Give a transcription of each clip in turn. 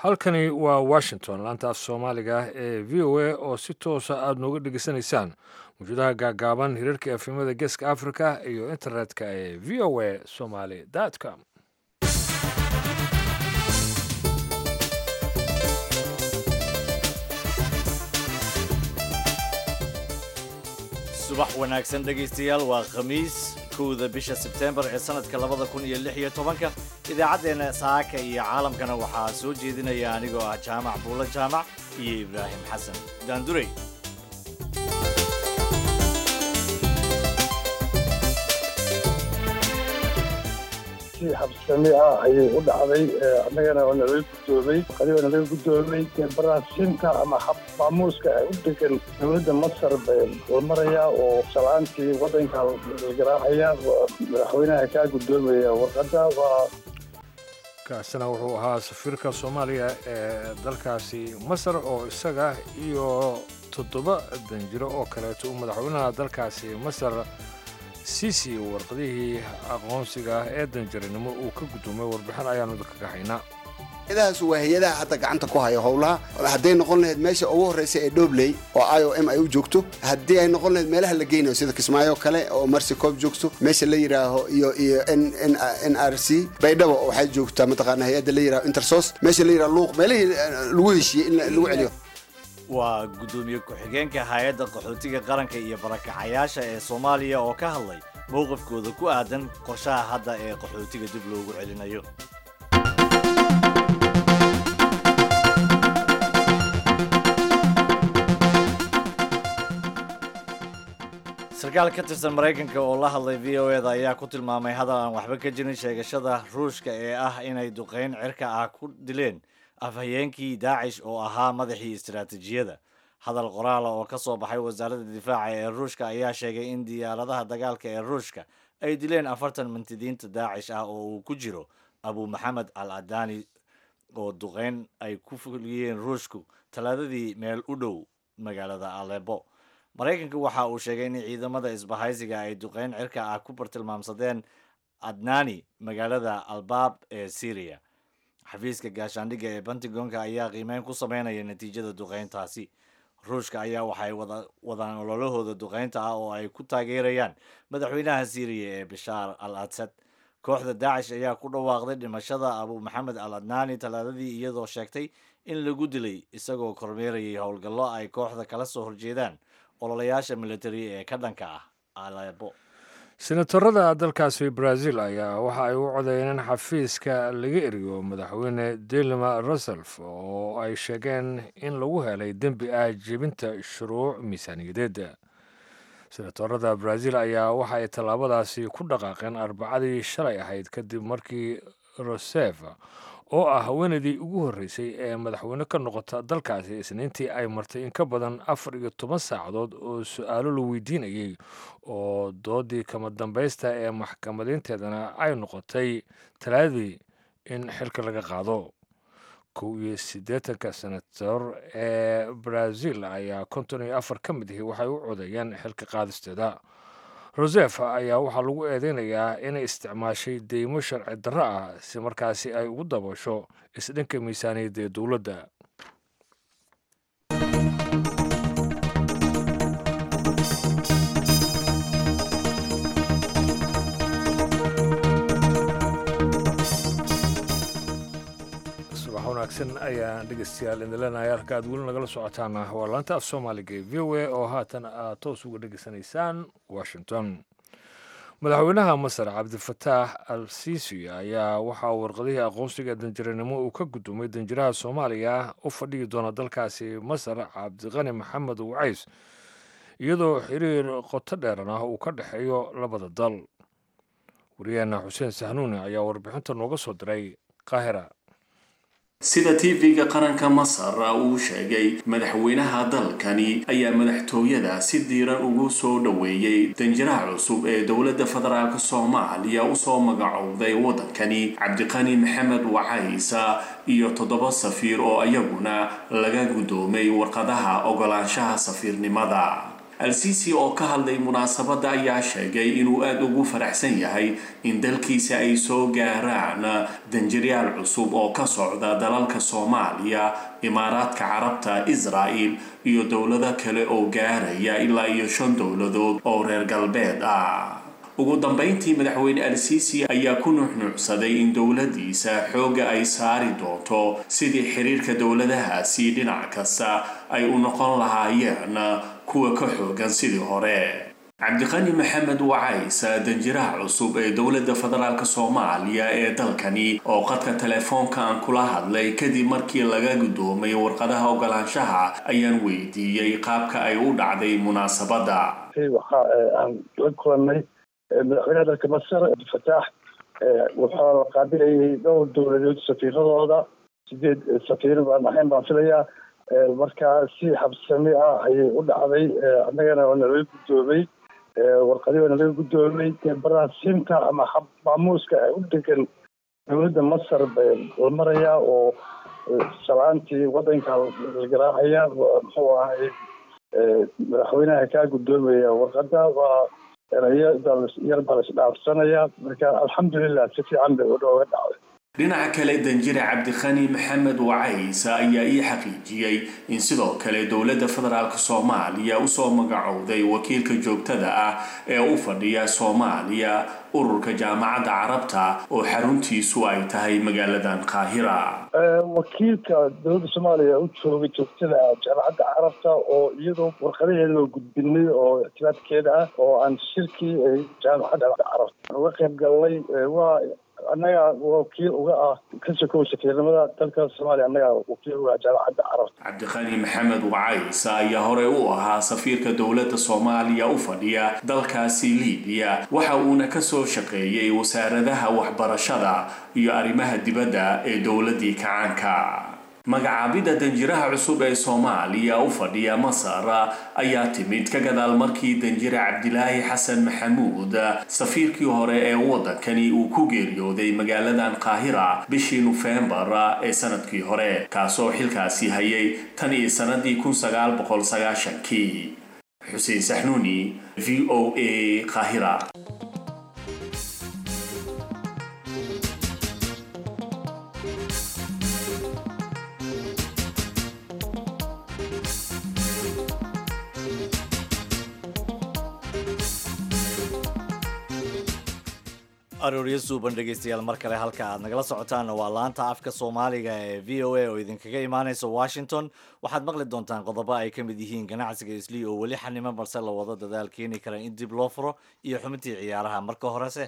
halkani waa washington laanta af soomaaliga ee v o a oo si toosa aada nooga dhegeysanaysaan mawjadaha gaagaaban hirarka efemada geeska africa iyo internetka ee v o a somaly com subax wanaagsan dhegaystayaal waa khamiis kowda bisha sebteembar ee sanadka labada kun iyo lix iyo tobanka idaacaddeenna saaka iyo caalamkana waxaa soo jeedinaya anigoo ah jaamac buulo jaamac iyo ibraahim xasan daandurey si habsami ah ayay u dhacday annagana waa nalaga guddoomay qadiba nalaga guddoomay baraasinta ama maamuuska u degan dowladda masar bay hormarayaa oo salaantii waddanka garaaxaya madaxweynaha kaa guddoomaya warqadda waa kaasina wuxuu ahaa safiirka soomaaliya ee dalkaasi masar oo isaga iyo toddoba danjiro oo kaleeto uu madaxweynaha dalkaasi masar sisi warqadihii aqoonsiga ee danjarinimo uu ka guddoomay warbixin ayaanu kaga haynaa hay-adahaas waa hay-adaha hadda gacanta ku haya howlaha hadday noqon lahayd meesha ugu horreysa ee dhobley oo i o m ay u joogto haddii ay noqon lahayd meelaha la geynayo sida kismaayo kale oo marsi coob joogto meesha la yidhaaho iyo iyo n r c baydhabo waxay joogtaa mataqaana hay-adda la yidhaho intersos meesha la yidhaho luuq meelihii lagu heshiiyey in lagu celiyo waa guddoomiye ku-xigeenka hay-adda qaxootiga qaranka iyo barakacayaasha ee soomaaliya oo ka hadlay mowqifkooda ku aadan qorshaha hadda ee qaxootiga dib loogu celinayo sarkaal ka tirsan maraykanka oo la hadlay v o eda ayaa ku tilmaamay hadal aan waxba ka jirin sheegashada ruushka ee ah inay duqeyn cirka ah ku dileen afhayeenkii daacish oo ahaa madaxii istaraatiijiyada hadal qoraala oo ka soo baxay wasaaradda difaaca ee ruushka ayaa sheegay in diyaaradaha dagaalka ee ruushka ay dileen afartan mintidiinta daacish ah oo uu ku jiro abu maxamed al adani oo duqeyn ay ku fuliyeen ruushku talaadadii meel u dhow magaalada alebo maraykanka waxa uu sheegay in ciidamada isbahaysiga ay duqeyn cirka ah ku bartilmaamsadeen adnani magaalada albaab ee syriya xafiiska gaashaandhigga ee pentagonka ayaa qiimeyn ku sameynaya natiijada duqeyntaasi ruushka ayaa waxay wadaan ololahooda duqeynta ah oo ay ku taageerayaan madaxweynaha syriya ee bishaar al asad kooxda daacish ayaa ku dhawaaqday dhimashada abu maxamed al adnani talaadadii iyadoo sheegtay in lagu dilay isagoo kormeerayay howlgallo ay kooxda kala soo horjeedaan ololayaasha militari ee ka dhanka ah alebo senatarada dalkaasi brazil ayaa waxa ay u codeeyeen in xafiiska laga eriyo madaxweyne dilma ruself oo ay sheegeen in lagu helay dembi ah jebinta shuruuc miisaaniyadeed senatarada brazil ayaa waxa ay tallaabadaasi ku dhaqaaqeen arbacadii shalay ahayd kadib markii rosef oo ah haweenaydii ugu horreysay ee madaxweyne ka noqota dalkaasi isniintii ay martay in ka badan afar iyo toban saacadood oo su-aalo la weydiinayay oo doodii kama dambaysta ee maxkamadeynteedana ay noqotay talaadii in xilka laga qaado kow iyo siddeetanka senator ee brazil ayaa konton iyo afar ka mid ahi waxay u codeeyeen xilka qaadisteeda rosef ayaa waxaa lagu eedeynayaa inay isticmaashay deymo sharci darro ah si markaasi ay ugu dabasho isdhanka miisaaniyadda ee dowladda subax wanaagsan ayaan dhegeystayaal idin leenahay halka aad weli nagala socotaan waa laanta af soomaaliga ee v o a oo haatan aad toos uga dhegeysanaysaan washington madaxweynaha masar cabdifataax al sisi ayaa waxaa warqadihii aqoonsiga danjiranimo uu ka guddoomay danjiraha soomaaliya u fadhiyi doona dalkaasi masar cabdiqani maxamed wacays iyadoo xiriir qoto dheeran ah uu ka dhexeeyo labada dal wariyaheena xuseen sahnuuni ayaa warbixinta nooga soo diray qaahira sida tv-ga qaranka masar uu sheegay madaxweynaha dalkani ayaa madaxtooyada si diiran ugu soo dhoweeyey danjiraha cusub ee dowladda federaalk soomaaliya usoo magacowday waddankani cabdiqani maxamed wacaysa iyo toddoba safiir oo iyaguna laga guddoomay warqadaha ogolaanshaha safiirnimada al-sisi oo ka hadlay munaasabadda ayaa sheegay inuu aada ugu faraxsan yahay in dalkiisa ay soo gaaraan danjiryaal cusub oo ka socda dalalka soomaaliya imaaraadka carabta israa'el iyo dowlado kale oo gaaraya ilaa iyo shan dowladood oo reer galbeed ah ugu dambeyntii madaxweyne al-sisi ayaa ku nuuxnuucsaday in dowladiisa xoogga ay saari doonto sidii xiriirka dowladahaasi dhinac kasta ay u noqon lahaayeen kuwa ka xoogan sidii hore cabdiqani maxamed wacays danjiraha cusub ee dowladda federaalk soomaaliya ee dalkani oo qadka telefoonka aan kula hadlay kadib markii laga guddoomay warqadaha ogolaanshaha ayaan weydiiyey qaabka ay u dhacday munaasabadda waxa aan la kulannay madaxweynaha dalka masar abdilfataax wuxuu qaabilayay dhowr dowladood safiiradooda sideed safiir baan ahayn baan filayaa markaa si habsami ah ayay u dhacday annagana waa nalaga guddoomay warqadii waa nalaga guddoomay dee baraasinta ama hab maamuuska u degan dowladda masar bay la marayaa oo salaantii waddanka la garaacaya muxuu ahay madaxweynaha kaa guddoomaya warqadda waa erayo yar baa laisdhaafsanaya marka alxamdulilah si fiican bay udhooga dhacday dhinaca kale danjire cabdikhani maxamed wacays ayaa ii xaqiijiyey in sidoo kale dowladda federaalk soomaaliya usoo magacowday wakiilka joogtada ah ee u fadhiya soomaaliya ururka jaamacadda carabta oo xaruntiisu ay tahay magaaladan qaahira wakiilka dowladda soomaaliya u joogay joogtada ah jaamacadda carabta oo iyadoo warqadaheeda loo gudbinay oo ictibaadkeeda ah oo aan shirkii jaamacadda carabta uga qayb galnay waa annaga wakiil uga ah ka sokow safiirnimada dalka soomaaliya annaga wakiil uga ah jaamacadda carabta cabdiqani maxamed wacays ayaa hore u ahaa safiirka dowladda soomaaliya u fadhiya dalkaasi libiya waxa uuna kasoo shaqeeyey wasaaradaha waxbarashada iyo arrimaha dibadda ee dowladdii kacaanka magacaabidda danjiraha cusub ee soomaaliya u fadhiya masar ayaa timid ka gadaal markii danjire cabdilaahi xasan maxamuud safiirkii hore ee waddankani uu ku geeriyooday magaaladan qaahira bishii nofembar ee sanadkii hore kaasoo xilkaasi hayay tan iyo sanadii kun sagaal boqol sagaashankii xuseen saxnuuni v o a qaahira arooryo suuban dhegaystayaal mar kale halka aad nagala socotaanna waa laanta afka soomaaliga ee v o a oo idinkaga imaanaysa washington waxaad maqli doontaan qodobo ay ka mid yihiin ganacsiga islii oo weli xanimo balse la wado dadaal keeni kara in dib loo furo iyo xubintii ciyaaraha marka horese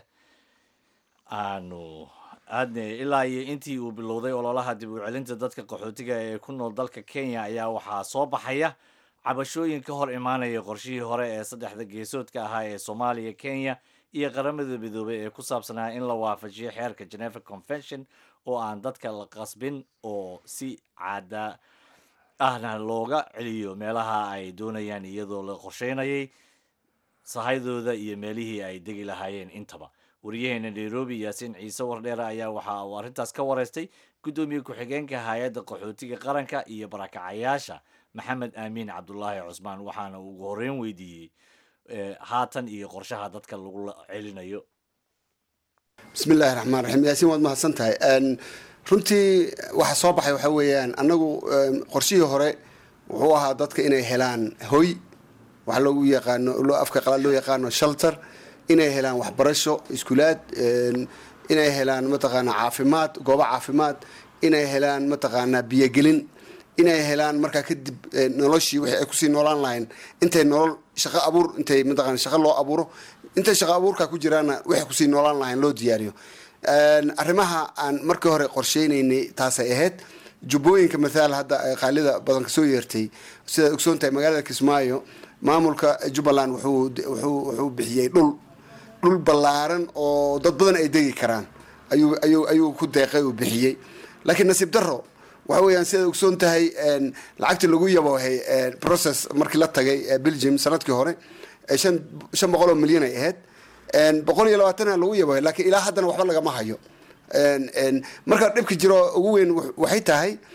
aanu aadne ilaa iyo intii uu bilowday ololaha dib u celinta dadka qaxootiga ee ku nool dalka kenya ayaa waxaa soo baxaya cabashooyin ka hor imaanaya qorshihii hore ee saddexda geesoodka ahaa ee soomaaliya kenya iyo qaramada midoobay ee ku saabsanaa in la waafajiyo xeerka geneva convention oo aan dadka la qasbin oo si caada ahna looga celiyo meelaha ay doonayaan iyadoo la qorsheynayay sahaydooda iyo meelihii ay degi lahaayeen intaba wariyaheena nairobi yaasiin ciise wardheere ayaa waxa uu arrintaas ka wareystay guddoomiye ku-xigeenka hay-adda qaxootiga qaranka iyo barakacayaasha maxamed aamiin cabdulaahi cusmaan waxaana uu ugu horreyn weydiiyey haatan iyo qorshaha dadka lagu celinayo bismi illaahi raxmaan raxiim yaasiin waad mahadsan tahay runtii waxa soo baxay waxaa weeyaan annagu qorshihii hore wuxuu ahaa dadka inay helaan hoy waxa loogu yaqaano loo afka qalaad loo yaqaano shelter inay helaan waxbarasho iskuulaad inay helaan mataqaanaa caafimaad goobo caafimaad inay helaan mataqaanaa biyogelin inay helaan markaa kadib noloshii wixii ay kusii noolaan lahayn intay nolol shaqo abuur intay mataqana shaqo loo abuuro intay shaqo abuurka ku jiraanna waxay kusii noolaan lahayn loo diyaariyo arrimaha aan markii hore qorsheynaynay taasay ahayd jubbooyinka mathaal hadda qaalida badan kasoo yeertay sidaad ogsoon tahay magaalada kismaayo maamulka jubbaland wuxuu wuxuu wuxuu bixiyey dhul dhul ballaaran oo dad badan ay degi karaan ayuu ayuu ayuu ku deeqay uu bixiyey laakiin nasiib darro waxa weeyaan sidaad ogsoon tahay lacagtii lagu yaboohay process markii la tagay belgium sanadkii hore shan shan boqol oo milyan ay ahayd boqol iyo labaatana lagu yaboohay laakiin ilaa haddana waxba lagama hayo marka dhibka jiro ugu weyn waxay tahay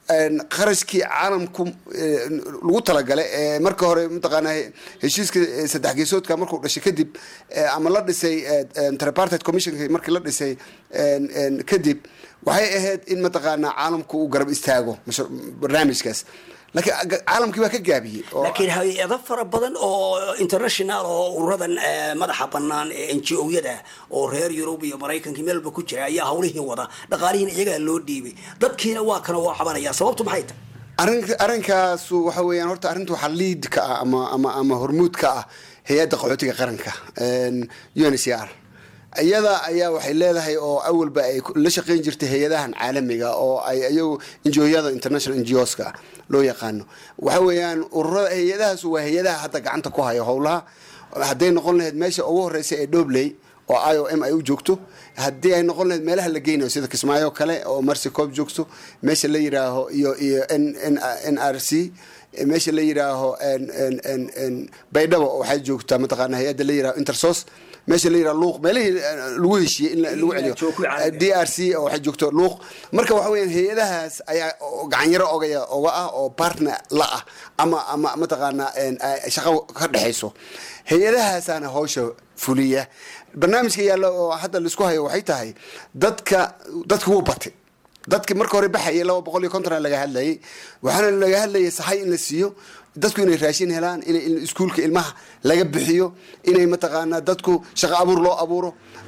qarashkii caalamku lagu talagalay ee marka hore mataqaanaa heshiiska saddex geesoodka markuu dhashay kadib ama la dhisay tripartite commissionka markii la dhisay kadib waxay ahayd in mataqaanaa caalamku uu garab istaago barnaamijkaas laakiin caalamkii waa ka gaabiyey laakiin hay-ado fara badan oo international oo ururadan madaxa banaan ee n g o-yada oo reer yurub iyo maraykanka meel walba ku jira ayaa hawlihii wada dhaqaalihiina iyagaa loo dhiibay dadkiina waa kana waa cabanaya sababtu maxay tahay arrin arrinkaasu waxa weeyaan horta arrinta waxaa liid ka ah ama ama ama hormuud ka ah hay-adda qaxootiga qaranka u n c r iyada ayaa waxay leedahay oo awalba ay la shaqeyn jirtay hay-adahan caalamiga oo ay iyagu injooyada international ngos-ka loo yaqaano waxa weeyaan ururada hay-adahaas waa hay-adaha hadda gacanta ku haya howlaha hadday noqon lahayd meesha ugu horeysa ee dhobley oo i o m ay u joogto haddii ay noqon lahayd meelaha la geynayo sida kismaayo kale oo marcy coob joogto meesha la yiraaho iyo iyo n n n r c meesha la yiraaho baydhabo waxay joogtaa mataqaana hay-adda la yiraho intersos meesha la yiraha luuq meelihii lagu heshiiyey in lagu celiyo d r c oo waxay joogto luuq marka waxa weeyaan hay-adahaas ayaa gacanyaro ogaya oga ah oo partner la ah ama ama mataqaanaa shaqo ka dhexayso hay-adahaasaana hawsha fuliya barnaamijka yaalla oo hadda laisku hayo waxay tahay dadka dadka wuu batay dadki marka hore baxayay laba boqol iyo konton laga hadlayay waxaana laga hadlayay sahay in la siiyo dadku inay raashin helaan in iskuulka ilmaha laga bixiyo inay mataqaanaa dadku shaqo abuur loo abuuro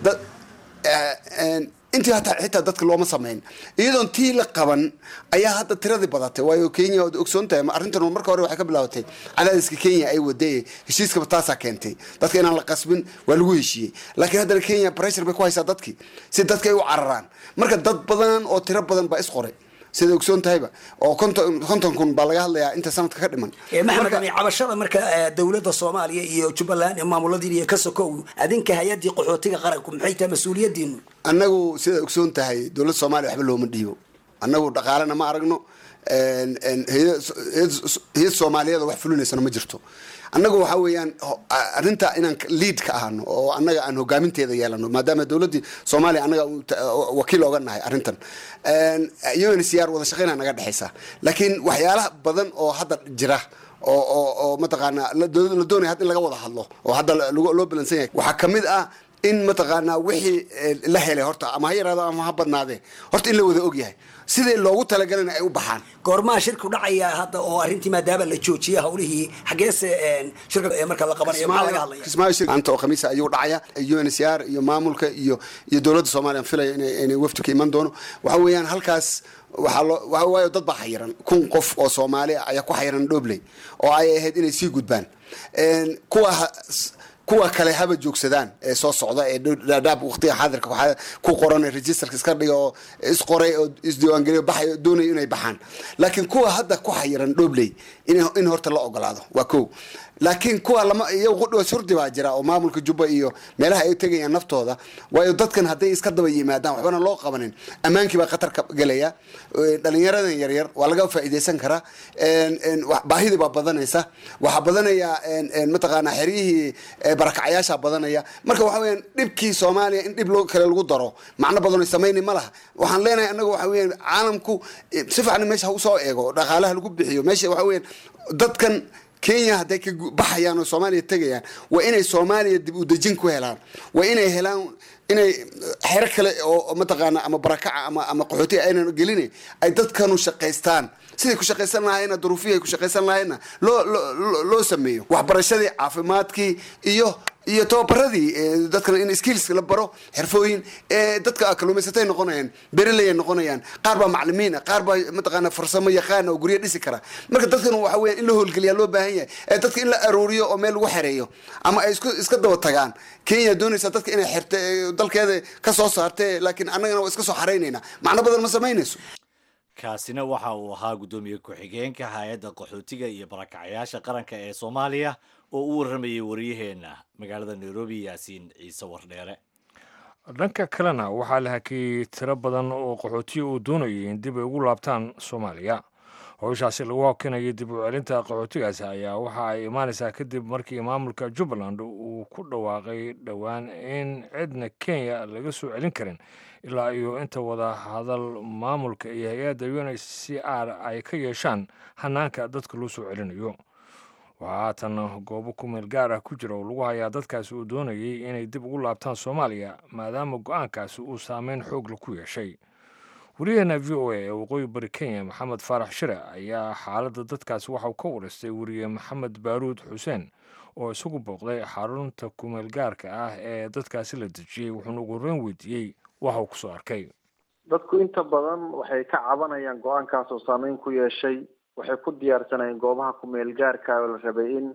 intii hataa xitaa dadka looma samayn iyadoon tii la qaban ayaa hadda tiradii badatay waayo kenya ood ogsoon tahay arrintan marka hore waxay ka bilaabatay cadaadiska kenya ay wadayey heshiiskaba taasaa keentay dadka inaan la qasbin waa lagu heshiiyey laakiin haddana kenya pressure bay ku haysaa dadkii si dadka ay u cararaan marka dad badan oo tiro badan baa isqoray sida ogsoon tahayba oo konton konton kun baa laga hadlayaa inta sanadka ka dhiman maxamed ani cabashada marka dowladda soomaaliya iyo jubbaland iyo maamuladiin iyo ka sokow adinka hay-addii qaxootiga qaranku maxay tahay mas-uuliyadiinu annagu sida ogsoon tahay dowladda soomaaliya waxba looma dhiibo annagu dhaqaalena ma aragno hay-ad soomaaliyeed wax fulinaysana ma jirto annagu waxa weeyaan arrinta inaan liid ka ahano oo annaga aan hogaaminteeda yeelano maadaama dowladdii soomaaliya annaga wakiil oga nahay arrintan un c r wada shaqeyna naga dhexaysa laakiin waxyaalaha badan oo hadda jira oo oo oo mataqaanaa la doonaya hadda in laga wada hadlo oo hadda loo balansan yahay waxaa kamid ah in mataqaanaa wixii la helay horta ama ha yaraado ama ha badnaadee horta in la wada ogyahay sidii loogu talagalana ay u baxaan goormaha shirku dhacaya hadda oo arrintii maadaama la joojiyay hawlihii xageese shirka marka la qabanayo maxaa laga hadlaya kismaayo shir anta oo khamiisa ayuu dhacaya u n c r iyo maamulka iyo iyo dowladda soomaaliya aan filaya inay inay wafdi ka iman doono waxa weeyaan halkaas waxaa loo waxa waayo dad baa xayiran kun qof oo soomaali ah ayaa ku xayiran dhobley oo ay ahayd inay sii gudbaan kuwa kuwa kale haba joogsadaan ee soo socda ee dhaadhaab waqtiga xaadirka waxaa ku qoran registerka iska dhiga oo isqoray oo isdiiwaangeliyo baxay doonayo inay baxaan laakiin kuwa hadda ku xayiran dhobley in horta la ogolaado waa kow laakiin kuwa lama iyagu qudhoos hurdi baa jira oo maamulka jubba iyo meelaha ay tegayaan naftooda waayo dadkan hadday iska daba yimaadaan waxbana loo qabanin ammaankii baa khatar ka gelaya dhalinyaradan yaryar waa laga faa'iidaysan karaa baahidii baa badanaysa waxaa badanaya mataqaanaa xeryihii barakacyaasha badanaya marka waxa weyaan dhibkii soomaaliya in dhib loo kale lagu daro macno badanoo samayni ma laha waxaan leenahay annaga waxa weyan caalamku si fiican meesha ha usoo eego dhaqaalaha lagu bixiyo meesha waxa weyan dadkan kenya hadday ka baxayaan oo soomaaliya tegayaan waa inay soomaaliya dib u dejin ku helaan waa inay helaan inay xero kale oo mataqaana ama barakaca ama ama qaxooti aynan gelina ay dadkanu shaqaystaan siday ku shaqaysan lahaayna duruufihii ay ku shaqaysan lahaayna loo loo loo sameeyo waxbarashadii caafimaadkii iyo iyo tababaradii dadkan in skills la baro xirfooyin dadka kaluumaysatay noqonayaan bereley ay noqonayaan qaar baa maclimiin qaar baa mataqaana farsamo yaqaan oo guryo dhisi kara marka dadkan waxa weya in la howlgeliyaa loo baahan yahay ee dadka in la aruuriyo oo meel lagu xereeyo ama ay isku iska daba tagaan kenya doonaysa dadka inay xirta dalkeeda ka soo saartee laakiin annagana waa iska soo xaraynayna macno badan ma samaynayso kaasina waxa uu ahaa guddoomiye ku-xigeenka hay-adda qaxootiga iyo barakacyaasha qaranka ee soomaaliya oo u warramayay waryaheena magaalada nairobi yaasiin ciise wardheere dhanka kalena waxaa la hakiyey tiro badan oo qaxootiya uu doonayay in dib ay ugu laabtaan soomaaliya howshaasi lagu hokinayo dib u celinta qaxootigaasi ayaa waxa ay imaanaysaa kadib markii maamulka jubbaland uu ku dhawaaqay dhowaan in cidna kenya laga soo celin karin ilaa iyo inta wada hadal maamulka iyo hay-adda u n c r ay ka yeeshaan hanaanka dadka loo soo celinayo waxaa haatan goobo ku meel gaar ah ku jira oo lagu hayaa dadkaasi uu doonayay inay dib ugu laabtaan soomaaliya maadaama go-aankaasi uu saameyn xoogla ku yeeshay wariyaheena v o a ee waqooyi bari kenya maxamed faarax shire ayaa xaaladda dadkaasi waxauu ka wareystay weriye maxamed baaruud xuseen oo isagu booqday xarunta kumeel gaarka ah ee dadkaasi la dejiyey wuxuuna ugu horreyn weydiiyey waxa uu kusoo arkay dadku inta badan waxay ka cabanayaan go-aankaas oo saameyn ku yeeshay waxay ku diyaarsanayeen goobaha kumeel gaarka oo la rabay in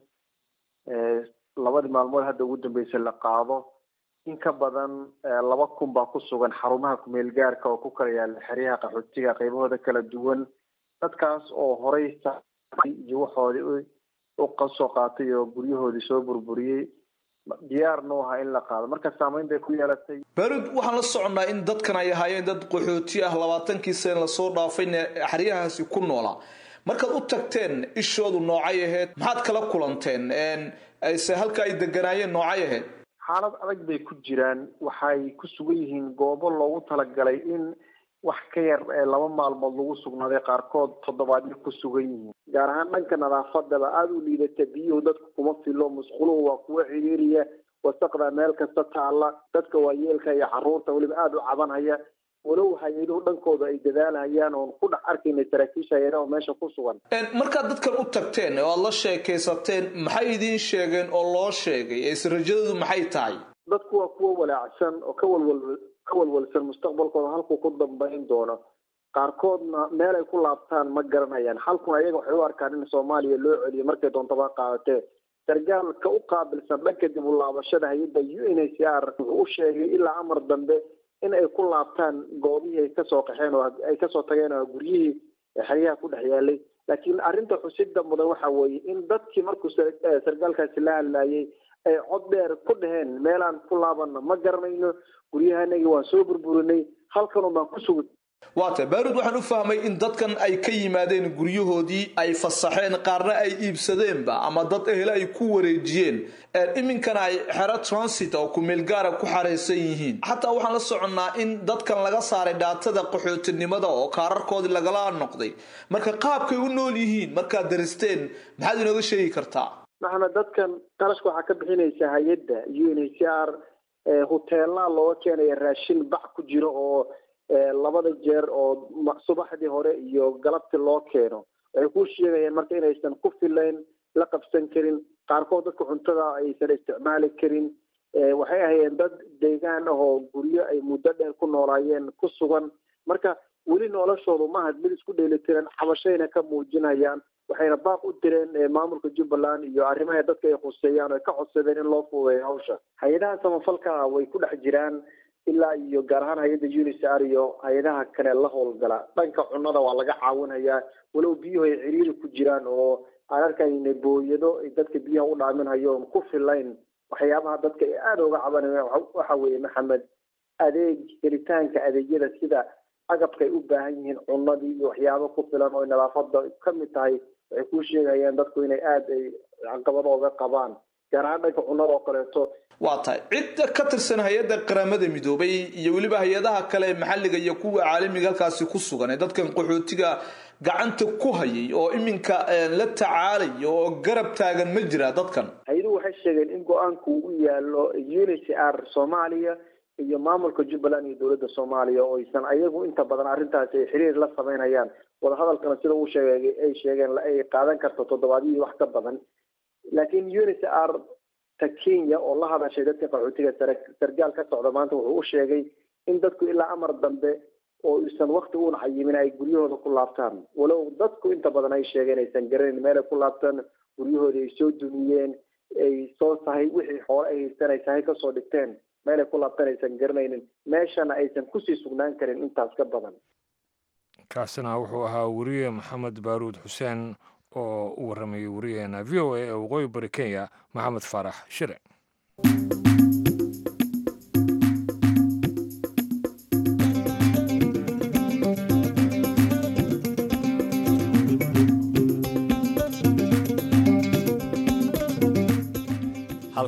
labadii maalmood hadda ugu dambeysay la qaado in ka badan laba kun baa ku sugan xarumaha kumeel gaarka oo ku kala yaala xeryaha qaxootiga qaybahooda kala duwan dadkaas oo horey iyo waxoodii u kasoo qaatay oo guryahoodii soo burburiyey diyaarna u ahaa in la qaado marka saameyn bay ku yeelatay barud waxaan la soconnaa in dadkan ay ahaayeen dad qaxooti ah labaatankii sane lasoo dhaafayna xeryahaasi ku noolaa markaad u tagteen ishoodu noocay ahayd maxaad kala kulanteen se halka ay deganaayeen noocay ahayd xaalad adag bay ku jiraan waxay ku sugan yihiin goobo loogu talagalay in wax ka yar ee laba maalmood lagu sugnaaday qaarkood toddobaadyo ku sugan yihiin gaar ahaan dhanka nadaafadaba aada u liidata biyuhu dadku kuma filo musquluhu waa kuwa ciriiriya wasaqda meel kasta taalla dadka waayeelka iyo caruurta weliba aada u cabanhaya walow hay-aduhu dhankooda ay dadaalhayaan oon ku dhex arkayna saraakiisha hay-adaha oo meesha ku sugan markaad dadkan u tagteen oo aada la sheekaysateen maxay idiin sheegeen oo loo sheegay eese rajadoodu maxay tahay dadku waa kuwa walaacsan oo ka walwal ka walwalsan mustaqbalkooda halkuu ku dambayn doono qaarkoodna meel ay ku laabtaan ma garanayaan halkuna ayaga waxay u arkaan in soomaaliya loo celiyo markay doontaba qaadatee sargaalka u qaabilsan dhanka dib u laabashada hay-adda u n h r wuxuu u sheegay ilaa amar dambe in ay ku laabtaan goobihii ay kasoo qaxeen oo ay kasoo tageen oo guryihii xeryaha ku dhex yaalay laakiin arrinta xusida mudan waxa weeye in dadkii markuu sargaalkaasi la hadlayay ay cod dheer ku dhaheen meelaan ku laabana ma garanayno guryahanagii waan soo burburinay halkanun baan ku sugi waata baarud waxaan u fahmay in dadkan ay ka yimaadeen guryahoodii ay fasaxeen qaarna ay iibsadeenba ama dad ehel ay ku wareejiyeen iminkana ay xero transit oo kumeel gaara ku xaraysan yihiin xataa waxaan la soconnaa in dadkan laga saaray dhaatada qaxootinimada oo kaararkoodii lagala noqday marka qaabkay u nool yihiin markaad daristeen maxaad inooga sheegi kartaa maxamed dadkan qarashka waxaa ka bixinaysa hay-adda u n h r huteelaa looga keenaya raashin bac ku jiro oo labada jeer oo subaxdii hore iyo galabtii loo keeno waxay ku sheegayeen marka inaysan ku filayn la qabsan karin qaarkood dadka cuntada aysan isticmaali karin waxay ahayeen dad deegaan ah oo guryo ay muddo dheer ku noolaayeen ku sugan marka weli noloshoodu mahad mid isku dheelitiran cabashayna ka muujinayaan waxayna baaq u direen maamulka jubbaland iyo arrimaha dadka ay khuseeyaan oo ka codsadeen in loo fuudeeyo hawsha hay-adaha samafalka way ku dhex jiraan ilaa iyo gaar ahaan hay-adda unisar iyo hay-adaha kale la howlgala dhanka cunada waa laga caawinayaa walow biyuhu ay ciriiri ku jiraan oo aan arkayna booyado ay dadka biyaha u dhaaminhayo oon ku filayn waxyaabaha dadka ay aada uga cabanayaan waxa weeye maxamed adeeg helitaanka adeegyada sida agabka ay u baahan yihiin cunadii iyo waxyaabo ku filan oo nadaafada ka mid tahay waxay ku sheegayaan dadku inay aada ay caqabado oga qabaan gaar ahaan dhanka cunada oo kaleeto waa tahay cidda ka tirsan hay-adda qaramada midoobay iyo weliba hay-adaha kale maxalliga iyo kuwa caalamiga halkaasi ku sugan ee dadkan qaxootiga gacanta ku hayay oo iminka la tacaalaya oo garab taagan ma jira dadkan hay-aduhu waxay sheegeen in go-aanku u yaalo u n h r soomaaliya iyo maamulka jubbaland iyo dowladda soomaaliya oo aysan ayagu inta badan arrintaasi ay xiriir la sameynayaan wadahadalkana sida uu sheegay ay sheegeen ay qaadan karto toddobaadyihii wax ka badan laakiin u n h r ta kenya oo la hadashay dadka qaxootiga sargaal ka socda maanta wuxuu u sheegay in dadku ilaa amar dambe oo isan wakti uuna cayimin ay guryahooda ku laabtaan walow dadku inta badan ay sheegeen aysan garanayn meel ay ku laabtaan guryahoodii ay soo dumiyeen ay soo sahay wixii xoole ay haysteen ay sahay kasoo dhigteen meel ay ku laabtaan aysan garanaynin meeshana aysan kusii sugnaan karin intaas ka badan kaasina wuxuu ahaa weriye maxamed baaruud xuseen oo u warramayay wariyaheena v o a ee waqooyi bari kenya maxamed faarax shire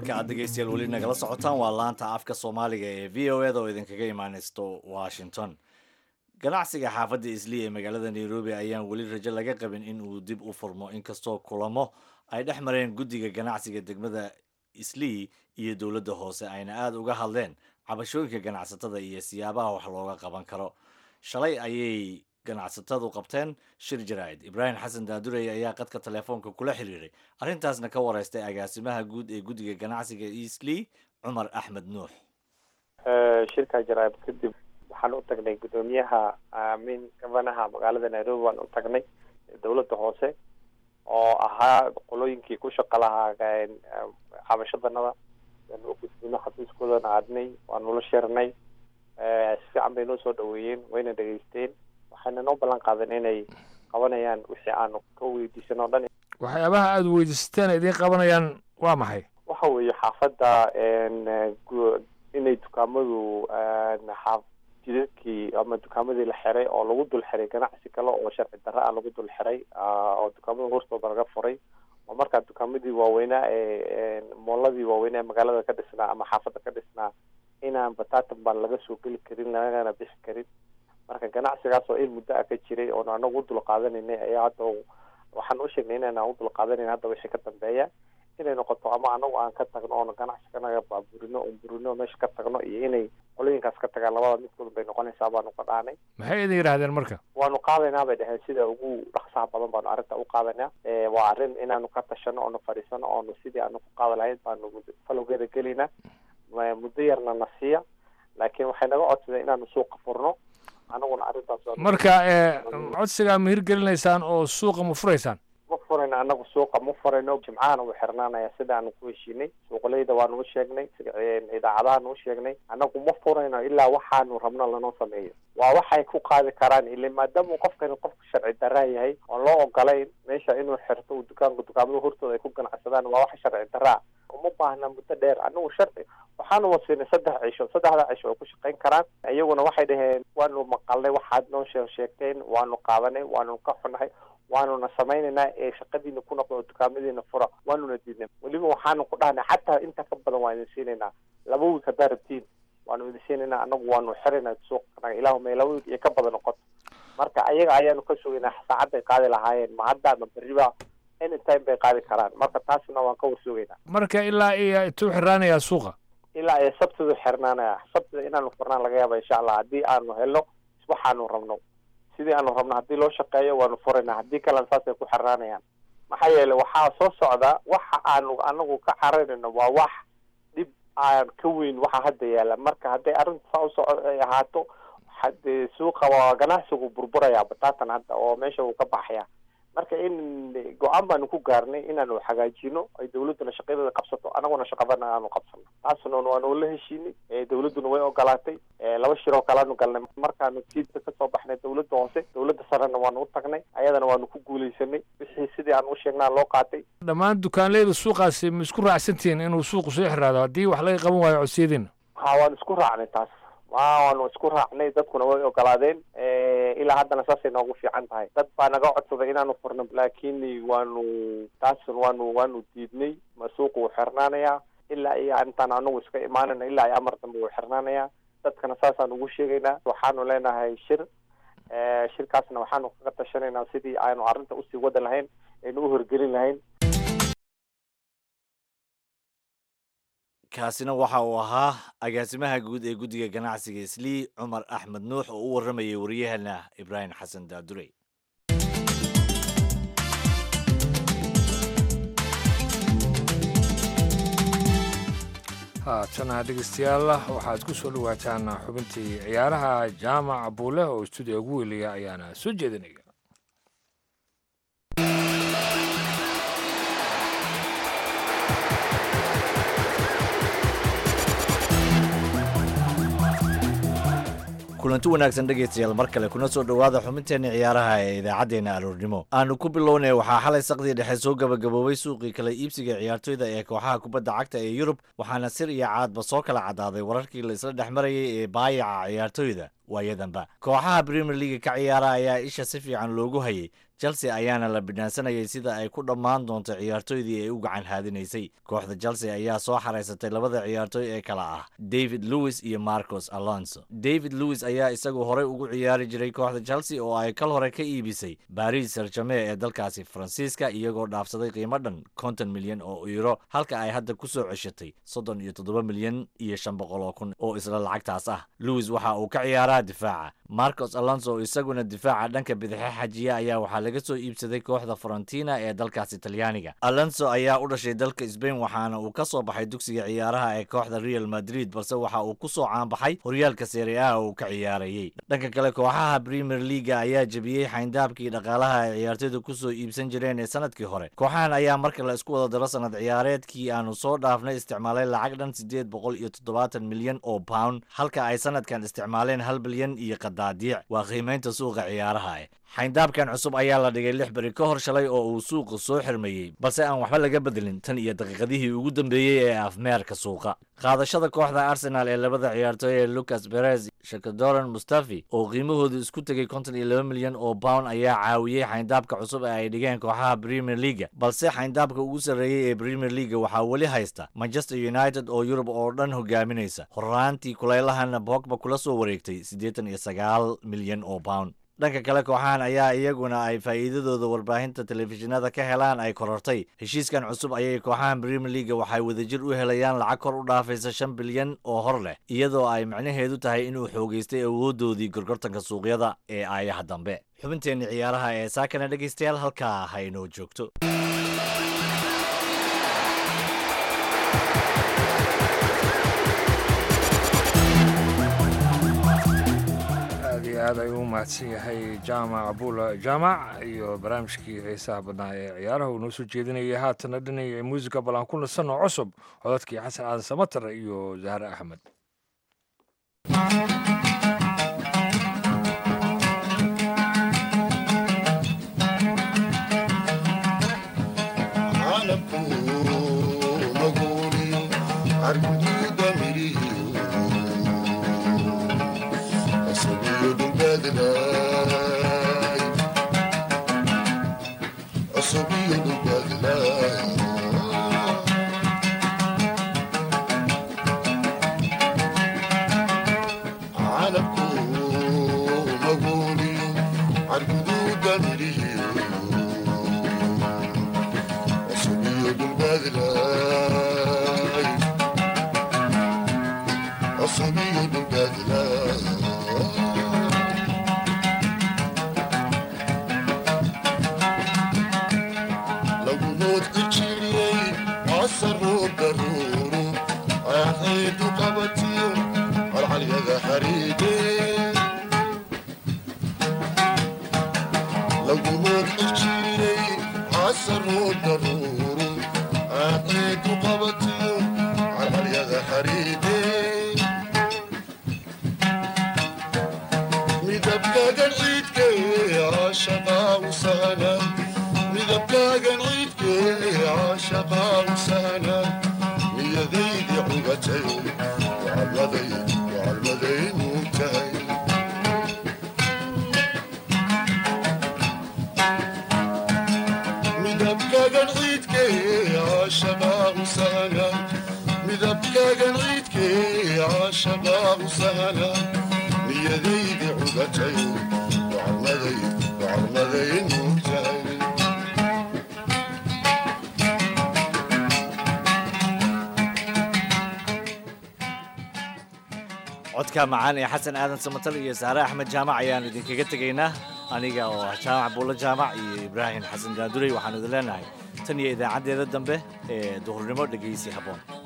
halka aad dhegaystayaal weli nagala socotaan waa laanta afka soomaaliga ee v o eda oo idinkaga imaanaysto washington ganacsiga xaafadda islii ee magaalada nairobi ayaan weli rajo laga qabin in uu dib u furmo inkastoo kulamo ay dhex mareen guddiga ganacsiga degmada islii iyo dowladda hoose ayna aada uga hadleen cabashooyinka ganacsatada iyo siyaabaha wax looga qaban karo shalay ayay ganacsatadu qabteen shir jaraa'id ibraahim xasan daadurey ayaa qadka telefoonka kula xiriiray arrintaasna ka wareystay agaasimaha guud ee guddiga ganacsiga islii cumar axmed nuux shirka jaraa'id kadib waxaan u tagnay guddoomiyaha min gabanaha magaalada nairobi waan u tagnay dowladda hoose oo ahaa qolooyinkii ku shaqo lahaa cabashadanada u gudbino xafiiskoodana aadnay waan nula sheernay si fiican bay noo soo dhaweeyeen wayna dhegaysteen waxayna noo ballan qaadan inay qabanayaan wixii aanu ka weydiisan oo dhan waxyaabaha aada weydiisateen idiin qabanayaan waa maxay waxa weeye xaafadda inay dukaamadu xaaf jidadkii ama dukaamadii la xiray oo lagu dul xiray ganacsi kale oo sharci darra ah lagu dul xiray oo dukaamada hortooda laga furay oo markaa dukaamadii waaweynaa ee mooladii waaweynaa ee magaalada ka dhisnaa ama xaafadda ka dhisnaa inaan batatan baan laga soo geli karin lagana bixi karin marka ganacsigaas oo in muddo ah ka jiray oon anagu u dul qaadanaynay ayaa hadda waxaan u sheegnay inaan u dul qaadanayn hadda wixii ka dambeeya inay noqoto ama anagu aan ka tagno oona ganacsiganaga baaburino oon burino meesha ka tagno iyo inay qolooyinkaas ka tagaan labada midkood bay noqonaysaa baanu ka dhaanay maxay idin yidhaahdeen marka waanu qaadaynaa bay dhaheen sida ugu dhaqsaha badan baanu arrinta u qaadaynaa waa arrin inaanu ka tashano oonu fadhiisano oonu sidii aanu ku qaada lahayn baanu falowgeeda gelaynaa muddo yarna na siiya laakiin waxay naga codsadeen inaanu suuqa furno anaguna arrintaas marka codsigaa ma hirgelinaysaan oo suuqa ma furaysaan ma furayno anagu suuqa ma furayno jimcahana wuu xirnaanaya sida aanu ku heshiinay suuqaleyda waanu u sheegnay idaacadahaanu u sheegnay anagu ma furayno ilaa waxaanu rabno lanoo sameeyo waa waxay ku qaadi karaan ile maadaama qofkani qofka sharci daraa yahay oon loo ogolayn meesha inuu xirto uu dukaanka dukaamada hortooda ay ku ganacsadaan waa wax sharci daraa uma baahna muddo dheer anagu sharci waxaanu wasiinay saddex cisho saddexda cisho way ku shaqayn karaan iyaguna waxay dhaheen waanu maqalnay waxaad noo shee sheegteen waanu qaadanay waanu ka xunahay waanuna samaynaynaa ee shaqadiina ku noqdo oo dukaamadiina fura waanuna diidnay weliba waxaanu ku dhahnay xataa inta ka badan waan idin siinaynaa laba wiig haddaa rabtiin waanu idin siinaynaa anagu waanu xiraynaa suuqanaga ilaahumay laba wiig iyo ka badan noqoto marka ayaga ayaanu ka sugaynaa saacadday qaadi lahaayeen ma hadda ma berriba anytime bay qaadi karaan marka taasna waan ka warsugaynaa marka ilaa iyo intuu xiraanayaa suuqa ilaa iyo sabtidu xirnaanaya sabtida inaanu furnaan laga yaaba insha allah haddii aanu helno waxaanu rabno sidii aanu rabno haddii loo shaqeeyo waanu furaynaa haddii kalena saasay ku xirnaanayaan maxaa yeelay waxaa soo socda waxa aanu anagu ka cararayno waa wax dhib aan ka weyn waxa hadda yaala marka hadday arrinta saa usoco ay ahaato hadee suuqa waa ganacsigu burburaya bataatan hadda oo meesha uu ka baxaya marka in go-aan baanu ku gaarnay inaanu hagaajino ay dawladduna shaqadeeda qabsato anaguna shaqadana aanu qabsano taasna waanu la heshiinay dawladduna way ogolaatay laba shiroo kaleanu galnay markaanu jiidka kasoo baxnay dawladda hoose dawladda sarena waanu u tagnay ayadana waanu ku guuleysanay wixii sidii aan u sheegnaa loo qaatay dhammaan dukaanleyda suuqaasi ma isku raacsantihiin inuu suuqu soo xiraado haddii wax laga qaban waayo codsiyadiina ha waanu isku raacnay taas waanu isku raacnay dadkuna way ogolaadeen ilaa haddana saasay noogu fiican tahay dad baa naga codsaday inaanu furno laakiin waanu taasun waanu waanu diidnay ma suuqa wuu xirnaanayaa ilaa iyo intaan anagu iska imaanayna ilaa iyo amar dambe wuu xirnaanayaa dadkana saasaan ugu sheegaynaa waxaanu leenahay shir shirkaasna waxaanu kaga tashanaynaa sidii aanu arrinta usii wada lahayn aynu u horgelin lahayn kaasina waxa uu ahaa agaasimaha guud ee guddiga ganacsiga islii cumar axmed nuux oo u warramayay waryahana ibraahim xasan daadurey haatana dhegeystayaal waxaad ku soo dhawaataan xubintii ciyaaraha jaamac buule oo stuudiga ugu weliya ayaana soo jeedinaya kulanti wanaagsan dhegaystayaal mar kale kuna soo dhowaada xubinteenna ciyaaraha ee idaacaddeenna aroornimo aanu ku bilownay waxaa xalay saqdii dhexe soo gabagaboobay suuqii kala iibsiga ciyaartoyda ee kooxaha kubadda cagta ee yurub waxaana sir iyo caadba soo kala caddaaday wararkii la isla dhex marayay ee baayaca ciyaartoyda waayadanba kooxaha premier leaga ka ciyaara ayaa isha si fiican loogu hayay chelsea ayaana la bidhaansanayay sida ay ku dhammaan doonto ciyaartooydii ay u gacan haadinaysay kooxda chelsea ayaa soo xaraysatay labada ciyaartooy ee kala ah david lewis iyo marcos alonso david lewis ayaa isagu horey ugu ciyaari jiray kooxda chelsea oo ay kal hore ka iibisay baris sarjame ee dalkaasi faransiiska iyagoo dhaafsaday qiimo dhan konton milyan oo euro halka ay hadda ku soo ceshatay soddon iyo toddoba milyan iyo shan boqol oo kun oo isla lacagtaas ah lewis waxa uu ka ciyaaraa difaaca marcos alonso oo isaguna difaaca dhanka bidixe xajiya ayaa waxaa laga soo iibsaday kooxda farantina ee dalkaasi talyaaniga alonso ayaa u dhashay dalka sbain waxaana uu ka soo baxay dugsiga ciyaaraha ee kooxda real madrid balse waxa uu ku soo caanbaxay horyaalka serie a oo uu ka ciyaarayey dhanka kale kooxaha premier leaga ayaa jebiyey xayndaabkii dhaqaalaha ay ciyaartoydu ku soo iibsan jireen ee sanadkii hore kooxahan ayaa marka la isku wada daro sanad ciyaareedkii aanu soo dhaafnay isticmaalay lacag dhan siddeed boqol iyo toddobaatan milyan oo pound halka ay sanadkan isticmaaleen hal bilyan iyo qadaadiic waa qiimaynta suuqa ciyaaraha eh xayndaabkan cusub ayaa la dhigay lix beri ka hor shalay oo uu suuqa soo xirmeeyey balse aan waxba laga bedelin tan iyo daqiiqadihii ugu dambeeyey ee afmeerka suuqa qaadashada kooxda arsenal ee labada ciyaartooy ee lucas berez shakadoran mustafi oo qiimahoodu isku tegay konton iyo laba milyan oo pound ayaa caawiyey xayndaabka cusub ee ay dhigeen kooxaha premier leaga balse xayndaabka ugu sarreeyey ee premier leaga waxaa weli haysta manchester united oo yurub oo dhan hogaaminaysa horraantii kuleylahana bogba kula soo wareegtay siddeetan iyo sagaal milyan oo pound dhanka kale kooxahan ayaa iyaguna ay faa'iidadooda warbaahinta telefishinada ka helaan ay korortay heshiiskan cusub ayay kooxahan premier leaga waxay wadajir u helayaan lacag kor u dhaafaysa shan bilyan oo hor leh iyadoo ay macnaheedu tahay inuu xoogaystay awooddoodii gorgortanka suuqyada ee aayaha dambe xubinteenni ciyaaraha ee saakana dhegaystayaal halkaa ha inoo joogto aad iyo aad ayuu u mahadsan yahay jaamac abula jaamac iyo barnaamijkii heesaha badnaa ee ciyaaraha uu noo soo jeedinayay haatana dhinaya muusica bal aan ku nasanno cusub codadkii xasan aadan samatar iyo zahre axmed codka macaan ee xasan aadan samatal iyo saare axmed jaamac ayaan idinkaga tegaynaa aniga oo ah jaamac buulo jaamac iyo ibraahim xasan gaandurey waxaanu idin leenahay tan iyo idaacaddeeda dambe ee duhurnimo dhegaysi habboon